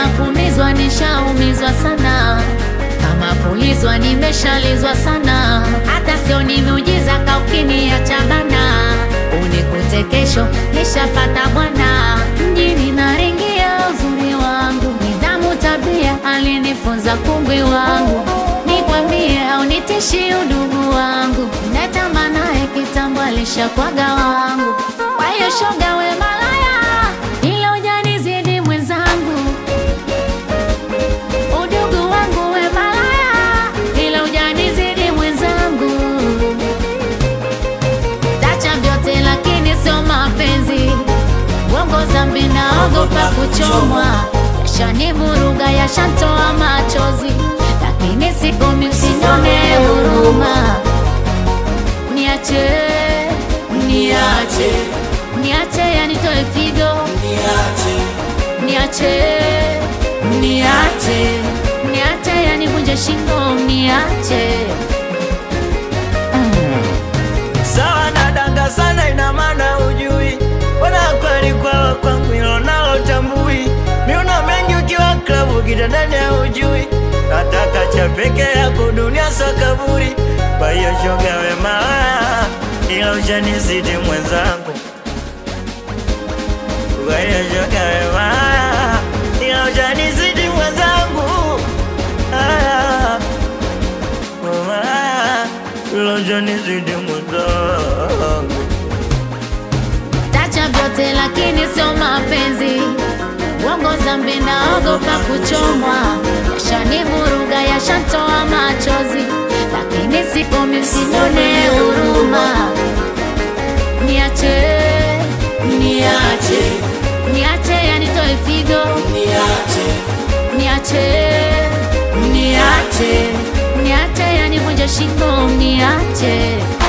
kama kumizwa nishaumizwa sana, kama kulizwa nimeshalizwa sana, hata sio ni miujiza kaukiniacha bana, unikute kesho nishapata bwana, mjini naringia uzuri wangu, nidhamu tabia alinifunza kungwi wangu, nikwambie au nitishi udugu wangu, natamanaye kitambo alishakwaga wangu, kwa hiyo shoga we malaya, ila ujanizidi mwenzangu udugu wangu we malaya, ila ujanizidi mwenzangu. Tacha vyote lakini sio mapenzi, uongo zambi naogopa kuchomwa, yashanivuruga yashantoa machozi, lakini sikomi, msinione huruma. Niache, niache, niache yanitoe figo niache niache niache yanivunje shingo niache sawa nadanga sana, ina maana ujui wana kweli kwawa kwangu ilo nalo tambui miuno mengi ukiwa klabu kitandani ujui nataka cha peke yako dunia sakaburi kwa hiyo shoga we malaya ila ushanizidi mwenzangu kwa hiyo shoga we malaya ila ushanizidi mwenzangu ah. Malaya, ila ushanizidi mwenzangu tacha vyote lakini sio mapenzi uongo zambi naogopa kuchomwa yashanivuruga yashantoa machozi lakini sikomi msinione huruma niache niache niache yanitoe figo niache niache niache yanivunje shingo niache